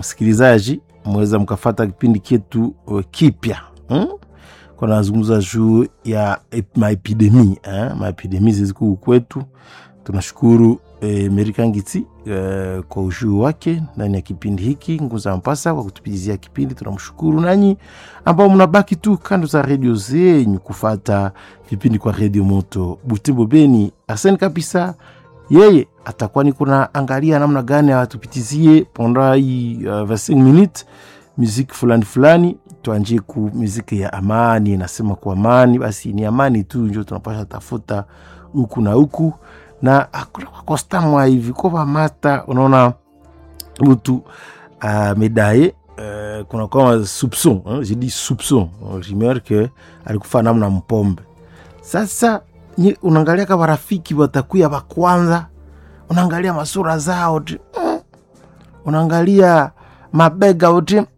msikilizaji mweza mkafata kipindi kyetu uh, kipya hmm? nazungumza juu ya ep- maepidemi eh? maepidemi zizikuu kwetu tunashukuru eh, merikangiti eh, kwa ushuu wake ndani ya kipindi hiki nguza mpasa kwa kutupitizia kipindi tunamshukuru nanyi ambao mnabaki tu kando za redio zenyu kufata vipindi kwa redio moto butembo beni arseni kabisa yeye atakuwa ni kuna angalia namna gani awatupitizie ponda hii uh, 25 minutes muziki fulani fulani tuanjie ku muziki ya amani nasema kwa amani basi ni amani tu njo tunapasha tafuta huku na huku na hakuna kwakostamwa hivi kwa vamata unaona mtu amedaye uh, kuna kama soupçon hein, j'ai dit soupçon rumeur que alikufa namna mpombe sasa nye, unaangalia kama rafiki watakuya wa kwanza unaangalia masura zao ti mm. unaangalia mabega uti mm.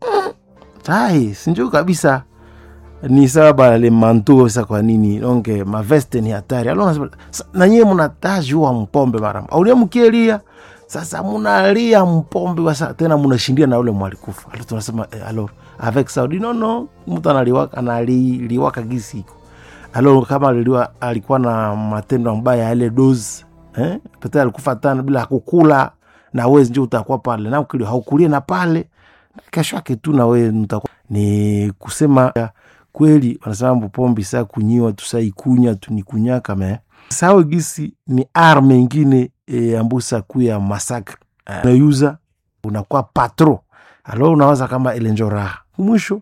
tai sinjo kabisa ni sawa bale manto sa kwa nini donke maveste ni hatari alo nasema sa- na nyie mnatajua mpombe mara aulia mkielia sasa munalia mpombe wasa tena munashindia na ule mwalikufa alo tunasema eh, alo avec saudi no no mtu analiwaka analiwaka gisiko alo kama aliliwa, alikuwa na matendo mabaya yale dozi eh? pete alikufa tana bila kukula na wezi njo utakuwa pale na ukili haukulie na pale kesho yake tu na wewe mtakuwa ni kusema ya, kweli wanasema mbupombi saa kunyiwa tusaikunya tunikunyaka me sao gisi ni arme ingine e, ambusa kuya masakre uh, unayuza unakuwa patro alo unawaza kama elenjo raha mwisho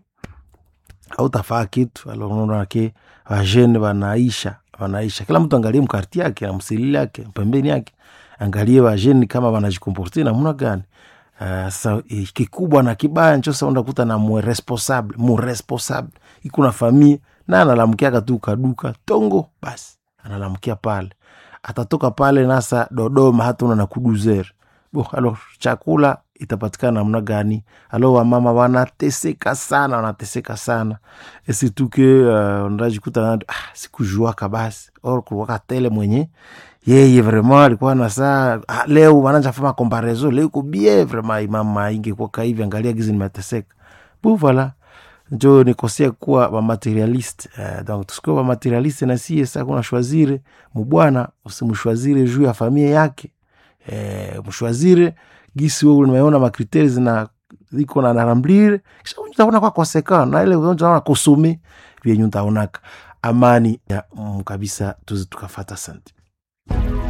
autafaa kitu alo unaona ke wajene wanaisha wanaisha kila mtu angalie mkarti yake na msilili yake pembeni yake angalie wajeni kama wanajikomporte namna gani Uh, sasa eh, kikubwa na kibaya ncho sa unakuta na muresponsable muresponsable ikuna famille na analamkiaka tu kaduka tongo basi analamkia pale atatoka pale nasa dodoma hata una na kuduzer bo alo chakula itapatikana namna gani alo wamama wanateseka sana wanateseka sana esituke uh, ndajikuta ah, sikujuaka basi or kulwaka tele mwenye yeye vraiment alikuwa na saa ah, leo wananja fama comparaison leo iko bien vraiment imama ingekuwa hivi angalia gizi nimeteseka bu voilà njo nikosea kuwa bamaterialiste uh, donc tusikuwa bamaterialiste na sie sa kuna shwazire mubwana usimshwazire juu ya familia yake eh, mshwazire gisi wewe umeona makriteri zina ziko na naramblire kisha utaona kwa konsekant na ile unaona kosome vyenye utaonaka amani ya mm, kabisa tuzi tukafata sante